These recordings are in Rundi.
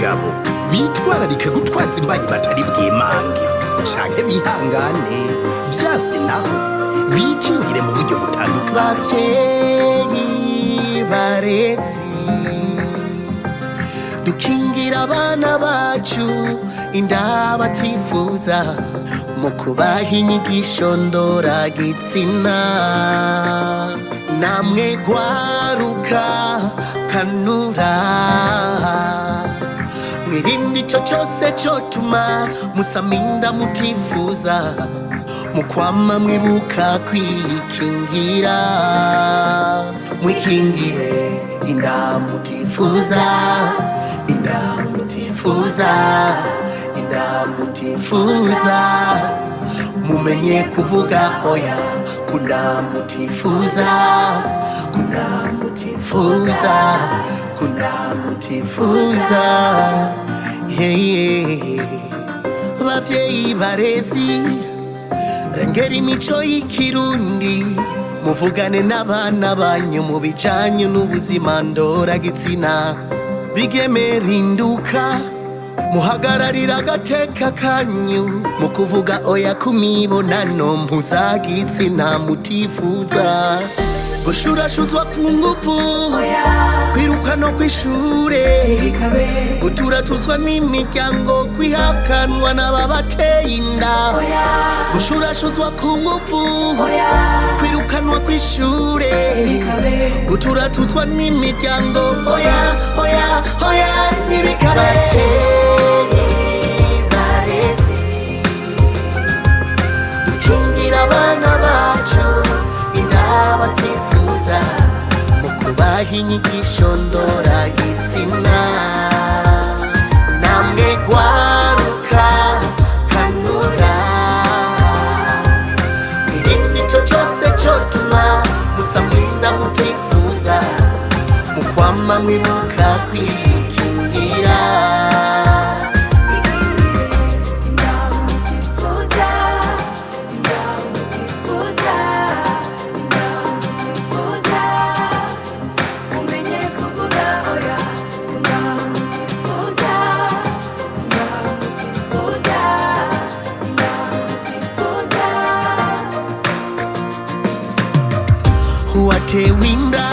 n'abagabo bitwararika gutwaza imbanyi batari bwimange canke bihangane vyase naho bikingire mu buryo butandukanye bavyeyi barezi dukingira abana bacu inda batifuza mu kubaha inyigisho ndoragitsina namwe gwaruka kanura mwirinde ico cose cotuma musaminda mutifuza mukwama mwibuka kwikingira mwikingire inda mutifuza inda mutifuza inda mutifuza mumenye kuvuga oya kunda mutifuza kunda mutifuza kunda mutifuza hey, bavyeyi barezi rengera imico y'ikirundi muvugane n'abana banyu mu bijanye n'ubuzima ndoragitsina bigemera induka muhagararira agateka kanyu mu kuvuga oya ku mibonano mpuzagitsina mutifuza gushurashuzwa ku nguvu kwiruka no kw'ishure guturatuzwa n'imiryango kwihakanwa n'ababateye inda gushurashuzwa ku nguvu kwirukanwa kw'ishure guturatuzwa n'imiryango oya oya oya ntibikabe dukingira abana bacu inda batifuza mu kubaha inyigisho ndoragitsina namwe gwaruka kanura irindi ico cose cotuma musamwinda mutifuza mukwama mwibuka kwikingira uwatewe inda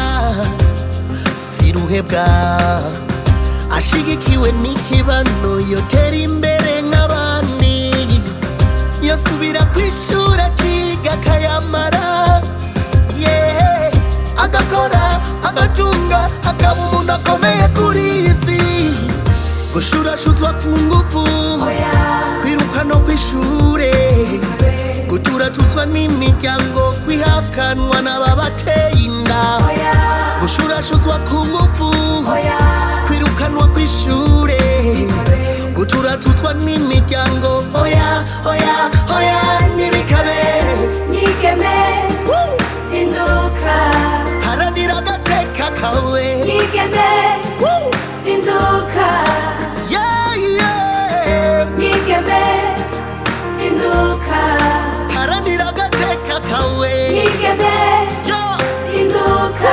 siruhebwa ashigikiwe n'ikibano yotera imbere nk'abandi yosubira kw'ishuri akiga akayamara yeah. agakora agatunga akaba umuntu akomeye kuri iyi si gushurashuzwa ku nguvu kwiruka no kw'ishure guturatuzwa n'imiryango kwihakanwa n'ababateye inda gushurashuzwa ku nguvu kwirukanwa kw'ishure guturatuzwa n'imiryango oya oya oya ntibikabe Nyigeme induka haranira agateka kawe Nyigeme Woo! induka yeah, yeah. Nyigeme induka haranira agateka kawe Nyigeme yeah. induka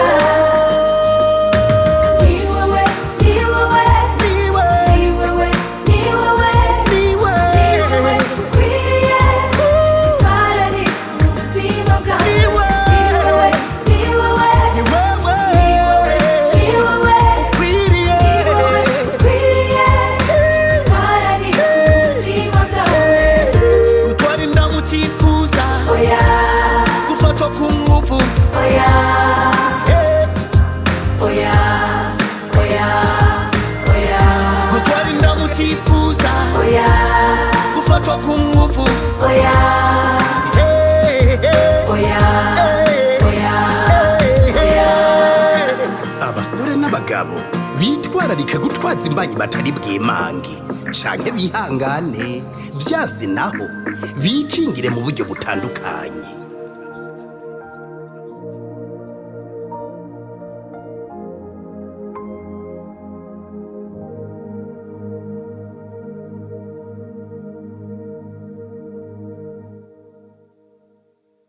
Ni wewe ni wewe niwe ni wewe ni wewe niwe ni wewe ukwiriye twarari ubuzima bwawe Ni wewe. ni wewe ni wewe ni wewe ukwiriye gutwara inda mutifuza gufatwa ku nguvu eh. gutwara inda mutifuza gufatwa ku nguvu eh, eh, eh, eh. abasore n'abagabo bitwararika gutwaza imbanyi batari bwimange canke bihangane vyase naho bikingire mu buryo butandukanye